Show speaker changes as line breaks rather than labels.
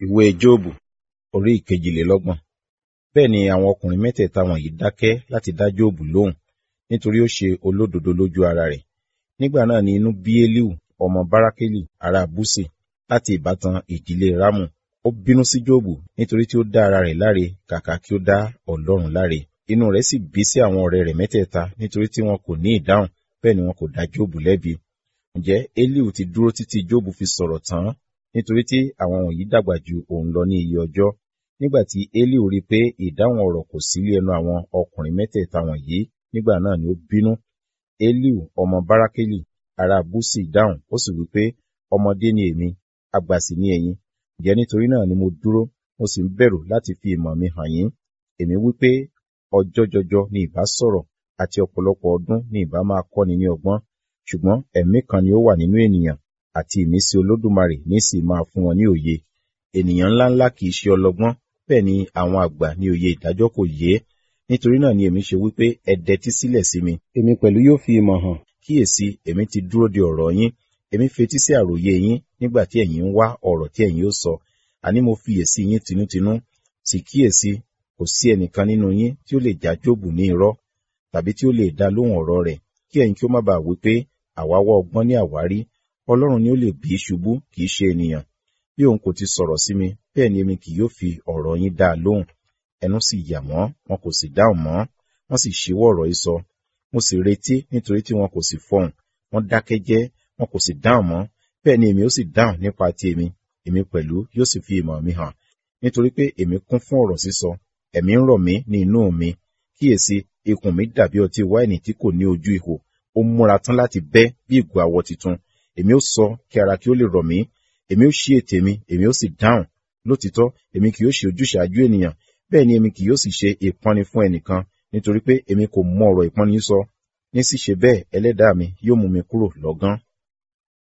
ìwé jóòbù orí ìkejìlélọ́gbọ̀n bẹ́ẹ̀ ni àwọn ọkùnrin mẹ́tẹ̀ẹ̀ta wọ̀nyí dákẹ́ láti dá jóòbù lóhùn nítorí ó ṣe olódodo lójú ara rẹ̀ nígbà náà ni inú bí elihu ọmọ barakeli ará búsì láti ìbátan ìdílé rámù ó bínú sí jóòbù nítorí tí ó dá ara rẹ̀ láre kàkà kí ó dá ọlọ́run láre inú rẹ̀ sì bí sí àwọn ọ̀rẹ́ rẹ̀ mẹ́tẹ̀ẹ̀ta nítorí tí wọn kò ní ìdáhùn bẹ́ẹ̀ ni wọn kò dá jóòbù lẹ́bi ǹjẹ́ elihu ti dúró títí jóòbù fi sọ̀rọ̀ tán nítorí tí àwọn wọ̀nyí dàgbà ju òun lọ ní iye ọjọ́ nígbà tí elihu rí i pé ìdáhùn ọ̀rọ̀ kò sí lé ẹnu àwọn ọkùnrin mẹ́tẹ̀ẹ̀ta wọ̀nyí nígbà náà ni ó bínú elihu ọmọ barakeli ará búsì dáhùn ó sì wí pé ọmọdé ni èmi àgbà sì ni ẹ̀yin ǹjẹ́ nítorí náà ni mo dúró mo sì ń bẹ̀rù láti fi ìmọ̀ mi hàn yín èmi wí pé ọjọ́ jọjọ ni ìbá sọ̀rọ̀ àti ọ̀pọ̀lọpọ̀ ọdún ni ìbá máa kọ́ni ní ọgbọ́n ṣùgbọ́n ẹ̀mí kan ni ó wà nínú ènìyàn àti ìmísí olódùmarè ní sì máa fún wọn ní òye ènìyàn ńláńlá kì í ṣe ọlọ́gbọ́n bẹ́ẹ̀ ni àwọn àgbà ní òye ìdájọ́ kò yé nítorí náà ni èmi ṣe wípé ẹ dẹtí sílẹ̀ sí mi èmi pẹ̀lú yóò fi ìmọ̀ hàn kíyèsí èmi ti dúró de ọ̀rọ̀ yín èmi fetí sí àròyé yín nígbà tí ẹ̀yin ń wá ọ̀rọ̀ tí ẹ̀yin ó sọ àní mo fiyèsí yín tinútinú sì kíyèsí kò sí ẹnìkan nínú yín tí ó lè já jóòbù ní irọ́ tàbí tí ó lè dá lóhùn ọ̀rọ̀ rẹ̀ kí ẹ̀yin kí ó má bàa wí pé àwa wá ọgbọ́n ní àwárí ọlọ́run ni ó lè bí ṣubú kì í ṣe ènìyàn bí òun kò ti sọ̀rọ̀ sí mi bẹ́ẹ̀ ni èmi kì yóò fi ọ̀rọ̀ yín dá a lóhùn ẹnu sì yà wọ́n wọn kò sì dáhùn mọ́ wọ́n sì ṣíwọ́ ọ̀rọ̀ yìí sọ mo sì retí nítorí tí wọn kò sì fọhùn wọ́n dákẹ́ jẹ́ wọn kò sì dáhùn mọ́ bẹ́ẹ̀ ni èmi ó sì dáhùn nípa ti èmi èmi pẹ̀lú yóò sì fi ìmọ̀ mi hàn nítorí pé èmi kún fún ọ̀rọ̀ sísọ ẹ̀mí ń rọ̀ mí ní inú mi kíyèsí ikùn mi dàbí ọtí wáìnì tí kò ní ojú ihò ó múra tán láti bẹ́ bí ìgò àwọ̀ tuntun èmi ó sọ kí ara kí ó lè rọ̀ mí èmi ó ṣí ètè mi èmi ó sì dáhùn lótìtọ́ èmi kì yóò ṣe ojúṣàájú ènìyàn bẹ́ẹ̀ ni èmi kì yóò sì ṣe ìpọ́nni fún ẹnìkan nítorí pé èmi kò mọ ọ̀rọ̀ ìpọ́nni sọ ní ṣíṣe bẹ́ẹ̀ ẹlẹ́dàá mi yóò mú mi kúrò lọ́gán